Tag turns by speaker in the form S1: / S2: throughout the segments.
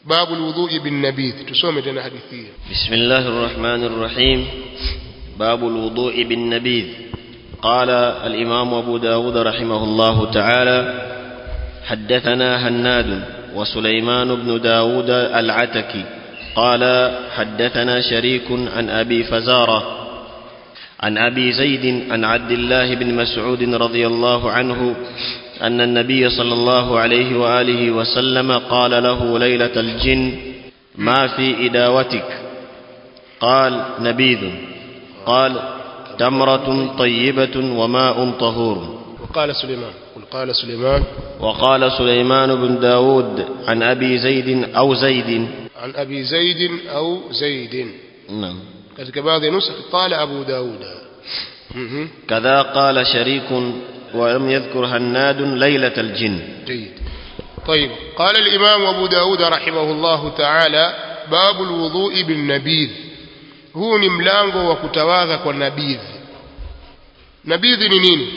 S1: babu alwudhu'i bin nabidh tusome tena hadithi hii
S2: بسم الله الرحمن الرحيم باب الوضوء بالنبيذ قال الإمام أبو داود رحمه الله تعالى حدثنا هناد وسليمان بن داود العتكي قال حدثنا شريك عن أبي فزارة عن أبي زيد عن عبد الله بن مسعود رضي الله عنه أن النبي صلى الله عليه وآله وسلم قال له ليلة الجن ما في إداوتك قال نبيذ قال تمرة طيبة وماء طهور
S1: وقال سليمان قل قال سليمان
S2: وقال سليمان بن داود عن أبي زيد أو زيد
S1: عن أبي زيد أو زيد
S2: نعم
S1: katika baadhi ya nusakh qala Abu Daud mhm
S2: كذا قال شريك ولم يذكر هناد ليلة الجن
S1: جيد طيب قال الإمام أبو داود رحمه الله تعالى باب الوضوء بالنبيذ huu ni mlango wa kutawadha kwa nabidh nabidh ni nini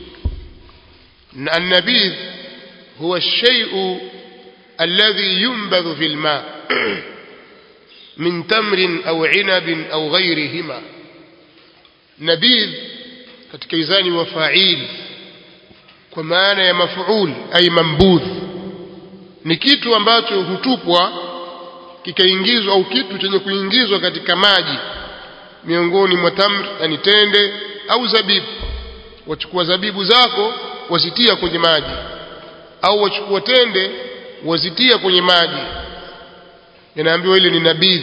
S1: النبيذ هو الشيء الذي ينبذ في الماء من تمر أو عنب أو غيرهما نبيذ katika izani wa fa'il kwa maana ya maf'ul ay mambudh ni kitu ambacho hutupwa kikaingizwa au kitu chenye kuingizwa katika maji miongoni mwa tamr yani tende au zabibu wachukua zabibu zako wazitia kwenye maji au wachukua tende wazitia kwenye maji inaambiwa ile ni nabidh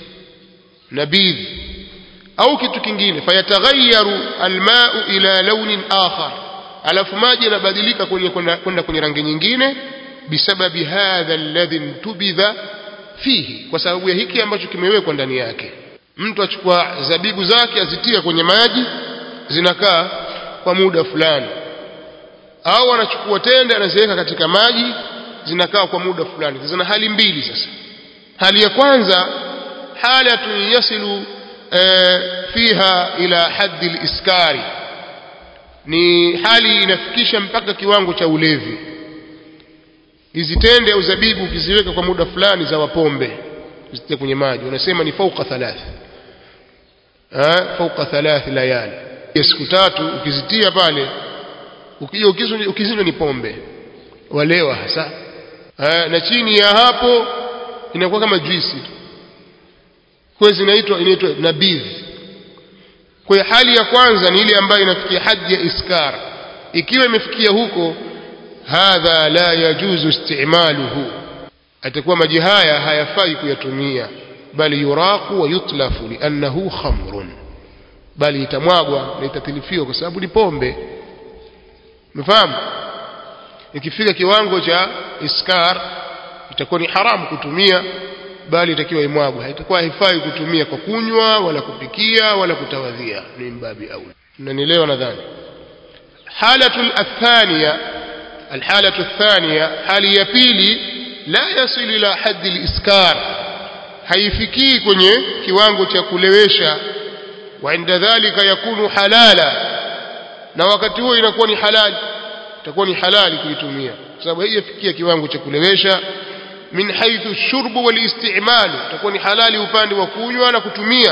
S1: nabidh au kitu kingine fayataghayyaru almau ila launin akhar alafu maji yanabadilika kwenye kwenda kwenye rangi nyingine bisababi hadha alladhi ntubidha fihi kwa sababu ya hiki ambacho kimewekwa ndani yake mtu achukua zabibu zake azitia kwenye maji zinakaa kwa muda fulani au anachukua tende anaziweka katika maji zinakaa kwa muda fulani zina hali mbili sasa hali ya kwanza halatun yasilu e, fiha ila haddi liskari ni hali inafikisha mpaka kiwango cha ulevi hizi tende au zabibu ukiziweka kwa muda fulani za wapombe zitia kwenye maji unasema ni fauka thalath ha fauka thalath layali siku tatu ukizitia pale ukija ukizinywa ni pombe walewa hasa ha, na chini ya hapo inakuwa kama juisi tu kwa zinaitwa inaitwa nabidh kwa hali ya kwanza ni ile ambayo inafikia hadhi ya iskar ikiwa imefikia huko hadha la yajuzu istimaluhu atakuwa maji haya hayafai kuyatumia bali yuraqu wa yutlafu liannahu khamrun bali itamwagwa na itatilifiwa kwa sababu ni pombe mfahamu ikifika kiwango cha iskar itakuwa ni haramu kutumia bali itakiwa imwagwe haitakuwa haifai kutumia kwa kunywa wala kupikia wala kutawadhia ni mbabi aula mnanielewa nadhani halatu athaniya alhalatu athaniya hali ya pili la yasil ila haddi aliskar haifikii kwenye kiwango cha kulewesha wa inda dhalika yakunu halala na wakati huo inakuwa ni halali itakuwa ni halali kuitumia kwa sababu haijafikia kiwango cha kulewesha min haithu shurbu wal isti'mal itakuwa ni halali upande wa kunywa na kutumia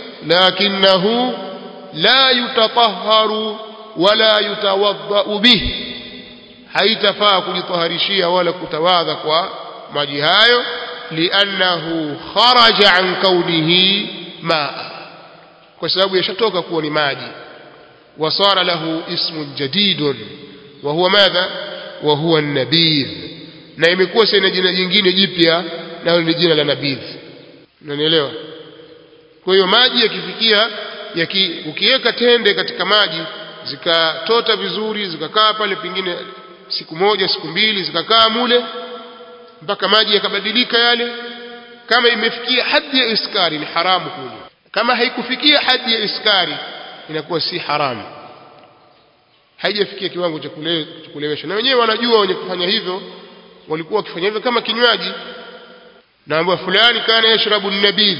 S1: lakinahu la yutatahharu wala yutawadda bihi haitafaa kujitaharishia wala kutawadha kwa maji hayo liannahu kharaja an kaunihi maa kwa sababu yashatoka kuwa ni maji wasara lahu ismun jadidun wa huwa madha wa huwa an-nabidh na imekuwa sasa jina jingine jipya nalo ni jina la nabidh unanielewa kwa hiyo maji yakifikia yaki, ukiweka tende katika maji zikatota vizuri zikakaa pale pengine siku moja siku mbili zikakaa mule mpaka maji yakabadilika yale kama imefikia hadhi ya iskari ni haramu kunywa kama haikufikia hadhi ya iskari inakuwa si haramu haijafikia kiwango cha kulewesha na wenyewe wanajua wenye kufanya hivyo walikuwa wakifanya hivyo kama kinywaji naambiwa fulani kana yashrabu nabidh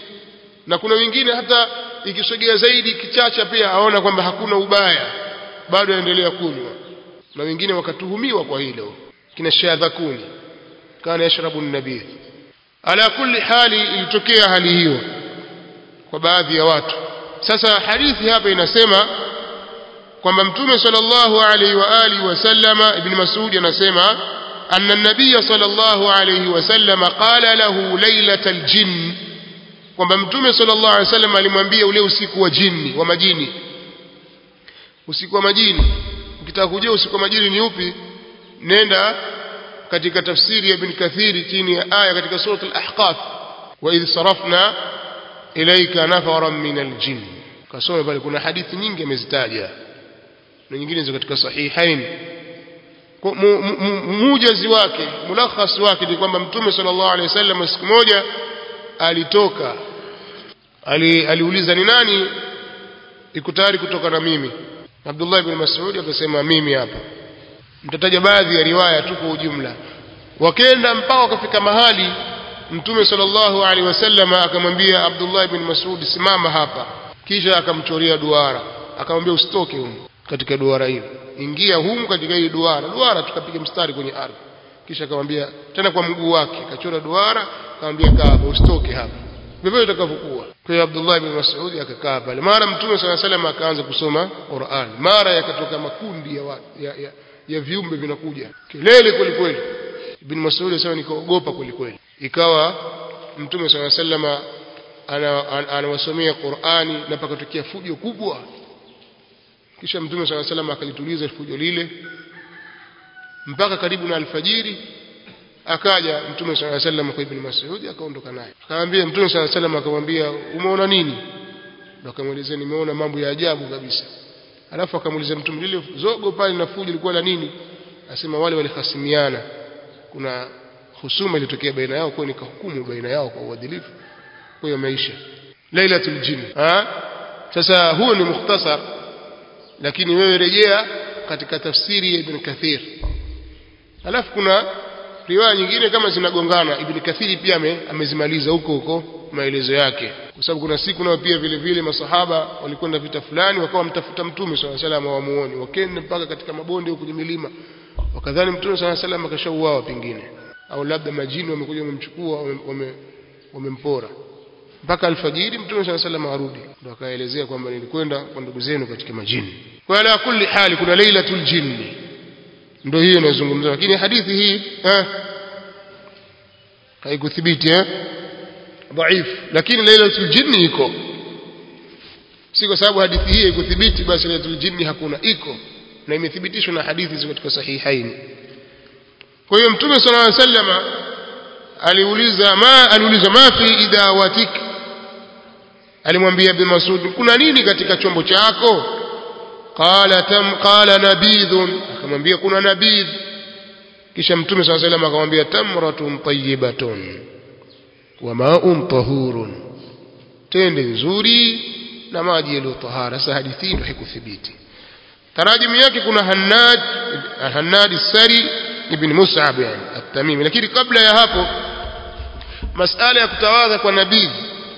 S1: na kuna wengine hata ikisogea zaidi kichacha pia aona kwamba hakuna ubaya bado aendelea kunywa na wengine wakatuhumiwa kwa hilo kina shadhakuni kana yashrabu nabidh ala kulli hali ilitokea hali hiyo kwa baadhi ya watu sasa hadithi hapa inasema kwamba mtume sallallahu alaihi wa alihi wasallama ibn mas'ud anasema anna an-nabiy sallallahu alaihi wasallama qala lahu lailatal jinn kwamba mtume sallallahu alaihi wasallam alimwambia ule usiku wa jini wa majini usiku wa majini ukitaka kujua usiku wa majini ni upi nenda katika tafsiri ya ibn kathiri chini ya aya katika sura al-ahqaf wa idh sarafna ilayka nafaran min al-jinn kasoma pale kuna hadithi nyingi amezitaja na nyingine ziko katika sahihain mujazi wake mulakhas wake ni kwamba mtume sallallahu alaihi wasallam siku moja alitoka ali, aliuliza ni nani iko tayari kutoka na mimi Abdullah ibn Mas'ud akasema mimi hapa mtataja baadhi ya riwaya tu kwa ujumla wakenda mpaka wakafika mahali mtume sallallahu alaihi wasallam akamwambia Abdullah ibn Mas'ud simama hapa kisha akamchoria duara akamwambia usitoke huko katika duara hili ingia humu katika hii duara duara tukapiga mstari kwenye ardhi kisha akamwambia tena kwa mguu wake akachora duara akamwambia kaa hapa usitoke hapa vivyo itakavyokuwa kwa hiyo Abdullah ibn Mas'ud akakaa pale mara mtume swalla salam akaanza kusoma Qur'an mara yakatoka makundi ya, wa, ya, ya, ya viumbe vinakuja kelele kweli kweli ibn Mas'ud anasema nikaogopa kweli kweli ikawa mtume swalla salam anawasomea Qur'ani na pakatokea fujo kubwa kisha mtume swalla salam akalituliza fujo lile mpaka karibu na alfajiri akaja mtume swalla sallam kwa ibn Mas'ud akaondoka naye akamwambia mtume swalla sallam akamwambia umeona nini ndio akamwelezea nimeona mambo ya ajabu kabisa alafu akamuuliza mtume lile zogo pale na fujo lilikuwa la nini asema wale walihasimiana kuna husuma ilitokea baina yao kwa nikahukumu baina yao kwa uadilifu kwa hiyo maisha lailatul jinn ha sasa huo ni mukhtasar lakini wewe rejea katika tafsiri ya ibn kathir alafu kuna riwaya nyingine kama zinagongana ibn kathiri pia amezimaliza huko huko maelezo yake kwa sababu kuna siku nao pia vile vile masahaba walikwenda vita fulani wakawa mtafuta mtume swalla salam wamuone wakenda mpaka katika mabonde huko kwenye milima wakadhani mtume swalla salam akashauawa pengine au labda majini wamekuja wamemchukua wamempora mpaka alfajiri mtume swalla salam arudi ndo akaelezea kwamba nilikwenda kwa ndugu zenu katika majini kwa ala kulli hali kuna lailatul jinni ndio hiyo inazungumzwa lakini hadithi hii eh haikuthibiti eh dhaif lakini lailatul jinni iko si kwa sababu hadithi hii haikuthibiti basi lailatul jinni hakuna iko na imethibitishwa na hadithi ziko katika sahihaini kwa hiyo mtume sallallahu alaihi wasallam aliuliza ma aliuliza ma fi idawatik alimwambia ibn Mas'ud kuna nini katika chombo chako qala tam qala nabidhun akamwambia kuna nabidh kisha mtume swalla salam akamwambia tamratun tayyibatun wa ma'un tahurun tende nzuri na maji yaliyo tahara sasa hadithi ndio haikuthibiti tarajimu yake kuna Hannad Hannad Sari ibn Mus'ab yani at-Tamimi lakini kabla ya hapo masala ya kutawadha kwa nabii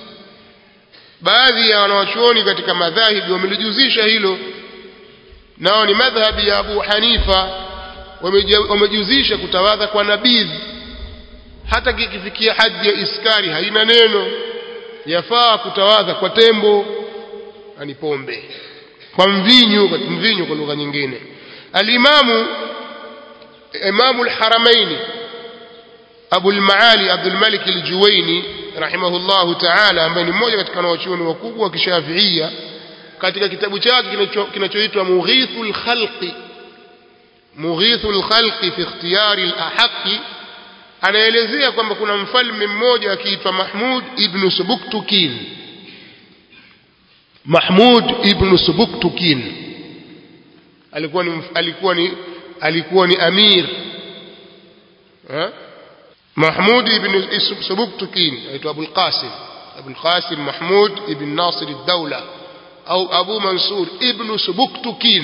S1: baadhi ya wanawachuoni katika madhahibi wamelijuzisha hilo nao ni madhhabi ya Abu Hanifa wamejuzisha kutawadha kwa nabidh hata kikifikia haji ya iskari haina neno yafaa kutawadha kwa tembo ani pombe kwa mvinyu mvinyu kwa lugha nyingine alimamu imamu alharamaini Abu al-Maali Abdul Malik al-Juwaini rahimahullahu ta'ala ambaye ni mmoja katika wanachuoni wakubwa wa kishafiia katika kitabu chake kinachoitwa Mughithul Khalqi Mughithul Khalqi fi ikhtiyari al-ahaqi anaelezea kwamba kuna mfalme mmoja akiitwa Mahmud ibn Subuktukin Mahmud ibn Subuktukin alikuwa ni alikuwa ni alikuwa ni amir ha? Mahmud ibn Subuktukin aitwa Abu al-Qasim Abu al-Qasim Mahmud ibn Nasir ad-Dawla au Abu Mansur ibn Subuktukin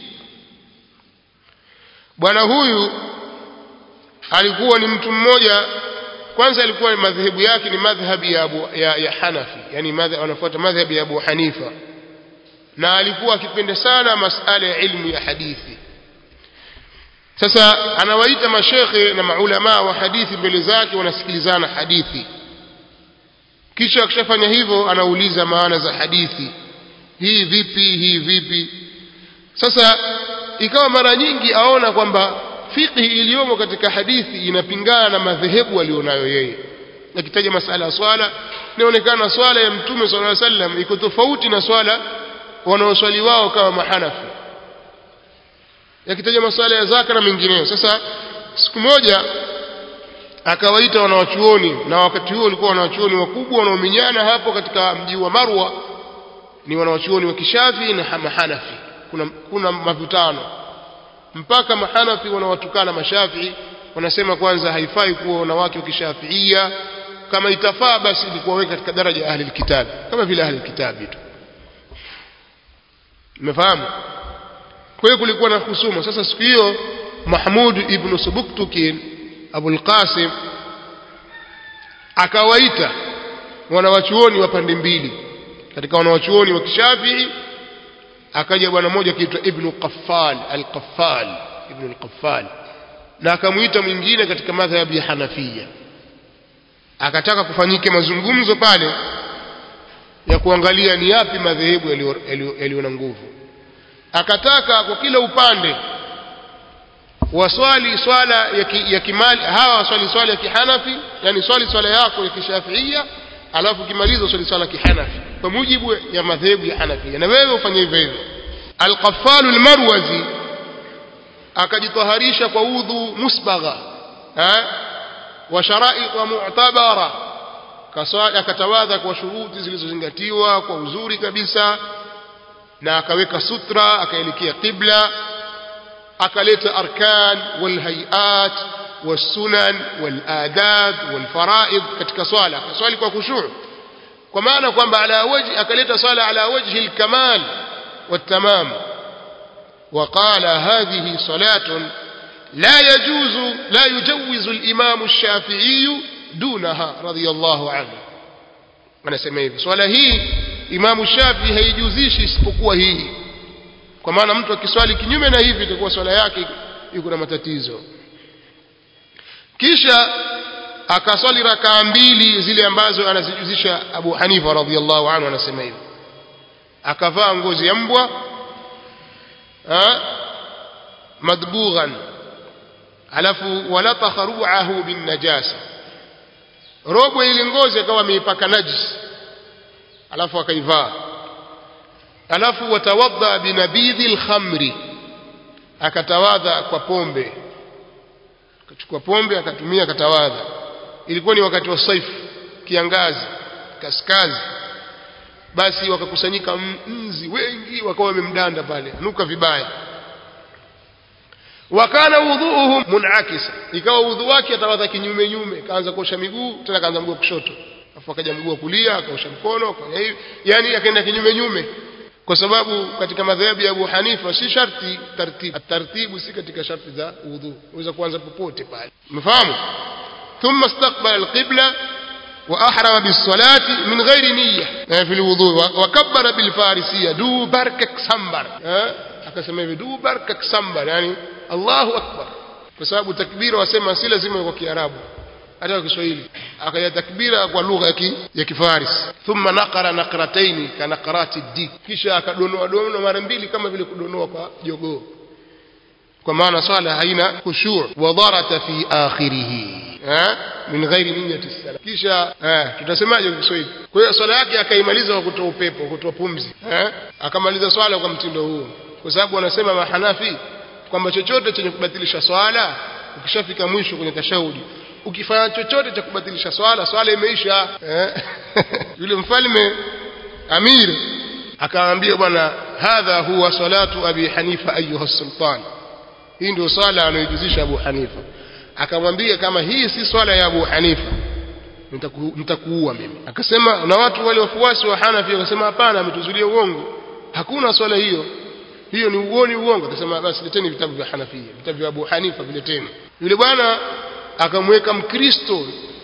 S1: bwana huyu alikuwa ni mtu mmoja kwanza alikuwa madhehebu yake ni madhhabi ya, Abu, ya, ya Hanafi yani wanafuata madhhabi ya Abu Hanifa na alikuwa akipenda sana masala ya ilmu ya hadithi sasa anawaita mashekhe na maulamaa wa hadithi mbele zake wanasikilizana hadithi kisha akishafanya hivyo anauliza maana za hadithi hii vipi hii vipi sasa ikawa mara nyingi aona kwamba fiqhi iliyomo katika hadithi inapingana na madhehebu alionayo yeye akitaja masala ya swala inaonekana swala ya mtume sallallahu alaihi wasallam iko tofauti na swala wanaoswali wao kama mahanafi yakitaja maswala ya zaka na mengineyo sasa siku moja akawaita wanawachuoni na wakati huo walikuwa wanawachuoni wakubwa wanaominyana hapo katika mji wa Marwa ni wanawachuoni wa kishafi na mahanafi kuna, kuna mavutano mpaka mahanafi wanawatukana mashafii wanasema kwanza haifai kuwa wanawake wa kishafiia kama itafaa basi ni kuwaweka katika daraja ya ahli alkitab kama vile ahli alkitabi tu umefahamu kwa hiyo kulikuwa na husuma sasa siku hiyo Mahmud ibn Subuktukin Abul Qasim akawaita wanawachuoni wa pande mbili katika wanawachuoni wa kishafii akaja bwana mmoja kiitwa Ibn Qaffal al-Qaffal Ibn al-Qaffal na akamuita mwingine katika madhhabi ya Hanafia akataka kufanyike mazungumzo pale ya kuangalia ni yapi madhehebu yaliyo na nguvu akataka kwa kila upande waswali swala ya, ki, ya kimali hawa waswali swala ya kihanafi yani swali swala yako ya kishafiia alafu kimaliza swali swala kihanafi kwa mujibu ya madhehebu ya hanafia na wewe ufanye hivyo hivyo alqaffalu almarwazi akajitaharisha kwa udhu musbagha wa sharait wa mu'tabara akatawadha kwa shuruti zilizozingatiwa kwa uzuri kabisa na akaweka sutra akaelekea qibla akaleta arkan walhayat والسنن والآداب والفرائض katika swala swali kwa khushu' kwa maana kwamba ala wajhi akaleta swala ala wajhi alkamal والتمام وقال هذه صلاة لا يجوز لا يجوز الإمام الشافعي دونها رضي الله عنه anasema hivi swala hii imamu shafi haijuzishi isipokuwa hii kwa maana mtu akiswali kinyume na hivi itakuwa swala yake iko na matatizo kisha akaswali rakaa mbili zile ambazo anazijuzisha Abu Hanifa radhiallahu anhu anasema hivi akavaa ngozi ya mbwa madbughan alafu walatakha ru'ahu bin najasa robo ile ngozi akawa ameipaka najis alafu akaivaa alafu watawadha binabidhi alkhamri akatawadha kwa pombe akachukua pombe akatumia akatawadha ilikuwa ni wakati wa saifu kiangazi kaskazi basi wakakusanyika nzi wengi wakawa wamemdanda pale anuka vibaya wakana wudhuuhum munakisa ikawa udhu wake atawadha kinyume nyume kaanza kuosha miguu tena kaanza mguu kushoto afu akaja mguu wa kulia akaosha mkono akafanya hivi yani akaenda kinyume nyume kwa sababu katika madhehebu ya Abu Hanifa si sharti tartibu tartibu si katika sharti za udhu unaweza kuanza popote pale umefahamu thumma istaqbala alqibla وأحرم بالصلاة من غير نية في الوضوء وكبر بالفارسية دو بركك سمبر akasema hivi du barkak sambar yani Allahu akbar kwa sababu takbira wasema si lazima kwa Kiarabu hata kwa Kiswahili akaja takbira kwa lugha ya ya Kifarisi thumma naqara naqrataini ka naqarati dik kisha akadonoa donoa mara mbili kama vile kudonoa kwa jogoo kwa maana swala haina khushu' wa dharata fi akhirih min ghairi niyyati salam kisha tutasemaje kwa Kiswahili kwa hiyo swala yake akaimaliza kwa kutoa upepo kutoa pumzi akamaliza swala kwa mtindo huu kwa sababu wanasema mahanafi kwamba chochote chenye kubatilisha swala ukishafika mwisho kwenye tashahudi ukifanya chochote cha kubatilisha swala swala imeisha yule mfalme amir akaambia bwana hadha huwa salatu abi hanifa ayuha sultan hii ndio swala anayojuzisha abu hanifa akamwambia kama hii si swala ya abu hanifa nitakuua mimi akasema na watu wale wafuasi wa hanafi wakasema hapana ametuzulia uongo hakuna swala hiyo hiyo ni uoni uongo akasema basi leteni vitabu vya Hanafia vitabu vya Abu Hanifa vileteni yule bwana akamweka mkristo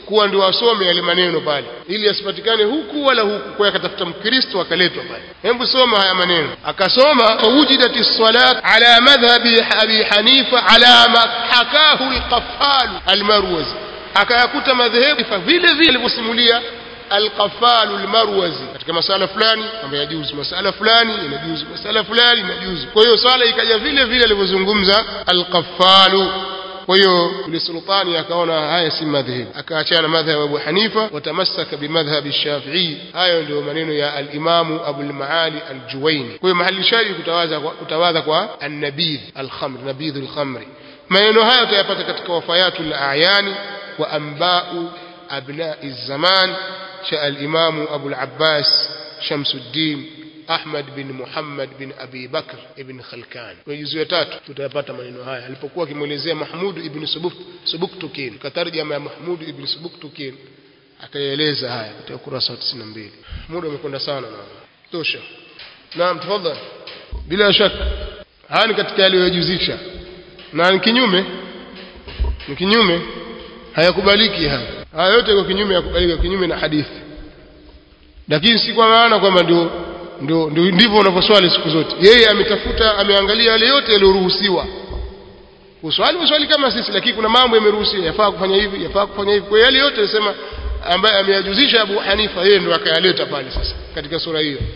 S1: kuwa ndio asome yale maneno pale ili asipatikane huku wala huku kwa hiyo akatafuta mkristo akaletwa pale hebu soma haya maneno akasoma wujidati salat ala madhhabi abi hanifa ala ma hakahu alqaffal almarwazi akayakuta madhehebu vile vile alivyosimulia alqafalu almarwazi katika masala fulani kwamba yajuzu masala fulani inajuzu masala fulani inajuzu kwa hiyo swala ikaja vile vile alivyozungumza alqafalu kwa hiyo yule sultani akaona haya si madhhabu akaachana madhhabu Abu Hanifa watamassaka bimadhhabi Shafi'i hayo ndio maneno ya al-Imamu Abu al-Maali al-Juwayni kwa hiyo mahali shari kutawaza kwa kutawadha kwa an-nabidh al-khamr nabidh al-khamr maneno hayo utayapata katika wafayatul a'yani wa anba'u abna'i zaman cha al-Imamu Abu al-Abbas Shamsuddin Ahmad bin Muhammad bin Abi Bakr ibn Khalkan. Kwa juzu ya tatu tutayapata maneno haya alipokuwa akimwelezea Mahmud ibn Subuktukin, katarjama ya Mahmud ibn Subuktukin akaeleza haya katika ukurasa wa 92. Muda umekwenda sana na tosha. Naam, tafadhali. Bila shaka haya ni katika yaliyojuzisha na ni kinyume ni kinyume hayakubaliki haya haya yote kwa kinyume yakubalika kinyume na hadithi lakini si kwa maana kwamba ndio ndio ndio ndivyo unavyoswali siku zote yeye ametafuta ameangalia yale yote yaliyoruhusiwa uswali uswali kama sisi lakini kuna mambo yameruhusiwa yafaa kufanya hivi yafaa kufanya hivi kwa yale yote yasema ambaye ameyajuzisha Abu Hanifa yeye ndo akayaleta pale sasa katika sura hiyo